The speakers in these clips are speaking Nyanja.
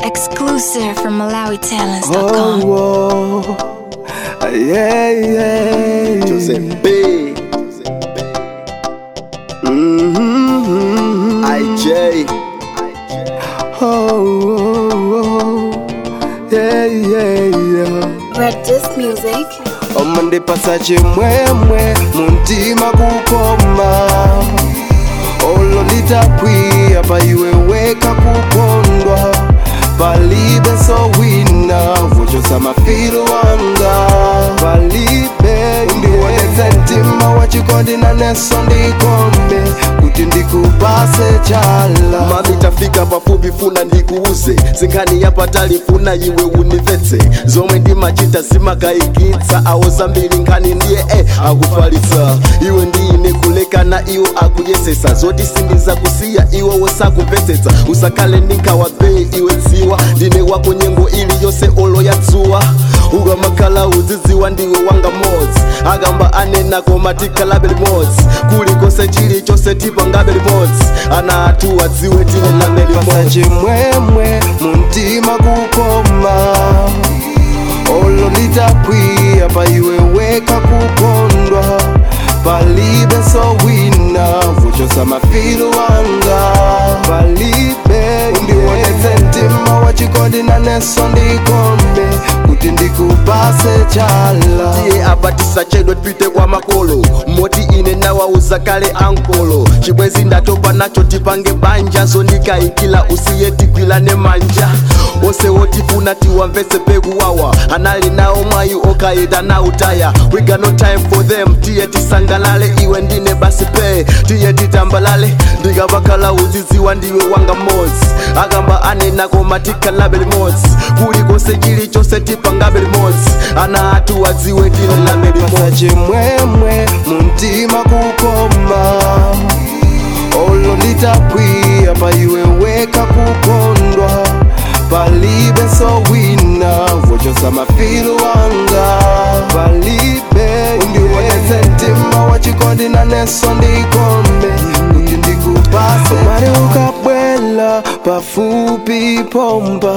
Exclusive from MalawiTalents.com. Oh, oh, yeah, yeah. Joseph B. Mm-hmm. IJ. Oh, oh, oh, yeah, yeah, yeah. Red Disc Music. omandipasa chimwemwe muntima kukoma olo litakwiya paiweweka kukondwa palibe sowina vochosa mafiro wanga palibe ndiwonetse mtima wachikondi naneso ndikombe kuti ndikupase chala mami tafika pafupi funa ndikuuze zinkhani yapatali funa iwe univetse zomwe ndimachita zimakayikitsa awo zambiri nkhani ndiye e akufalitsa iwe ndine kulekana iwo akuyesesa zoti sindiza kusiya iwo wosakumvetsetsa usakhale ndinkawa bei iwe dziwa ndine wako nyengo iliyonse olo ya dzuwa ukamakhala uzidziwa ndiwe wanga modzi akamba anena koma tikhalabe limodzi kulikonse chilichonse tipangabe limodzi ana athu adziwe tine lame pasa limodzi chimwemwe muntima kukoma olo litakwiya paiweweka kukondwa palibe sowina vochosa mafiro wanga palibe ndiwonetse mtima wachikondi naneso ndikombe kuti ndikupase chala tiye abatisa chedwe tipite kwa makolo moti ine nawauza kale ankolo chibwezi ndatopa nacho tipange banja zondikayikila usiye tigwilane manja ose wotifuna tiwamvetse pekuwawa anali nawo mwayi okayeda na utaya we got no time for them tiye tisangalale iwe ndine basi pe tiye titambalale ndikapakhala uzidziwa ndiwe wanga modzi akamba anena koma tikhalabe limodzi kulikonse chilichonse tipangabe limodzi ana athu adziwe tine lame pasa limodzi chimwemwe muntima kukoma olo litakwiya paiweweka kukondwa palibe sowina vochosa mafiro wanga palibe ndiwonetse mtima wachikondi naneso ndikombe kuti ndikupase mari ukabwela pafupi pomba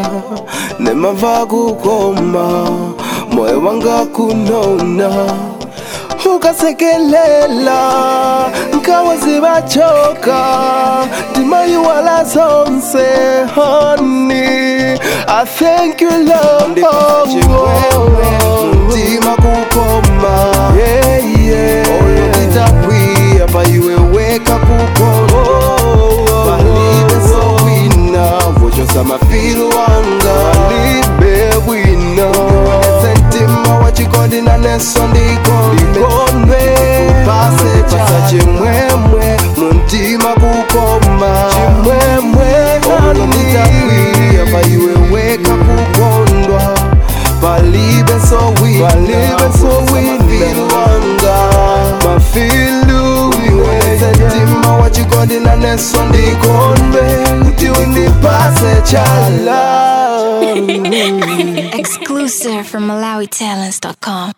nemava kukoma moyo wanga kunona ukasekelela nkawa zibachoka ndimayiwala zonse honey i thank you love mtima kukoma ololitakwiya paiweweka kukondwa palibe sowina vochosa mafiro wanga palibe bwino ndiwonetse mtima wachikondi naneso ndikombe pase pasa chimwemwe muntima kukoma chimwemwe ololitakwiya paiweweka kukondwa palibe sowina palibe sowina wanga mafilu niweze mtima wachikondi naneso ndikombe kuti undipase chala Exclusive from MalawiTalents.com.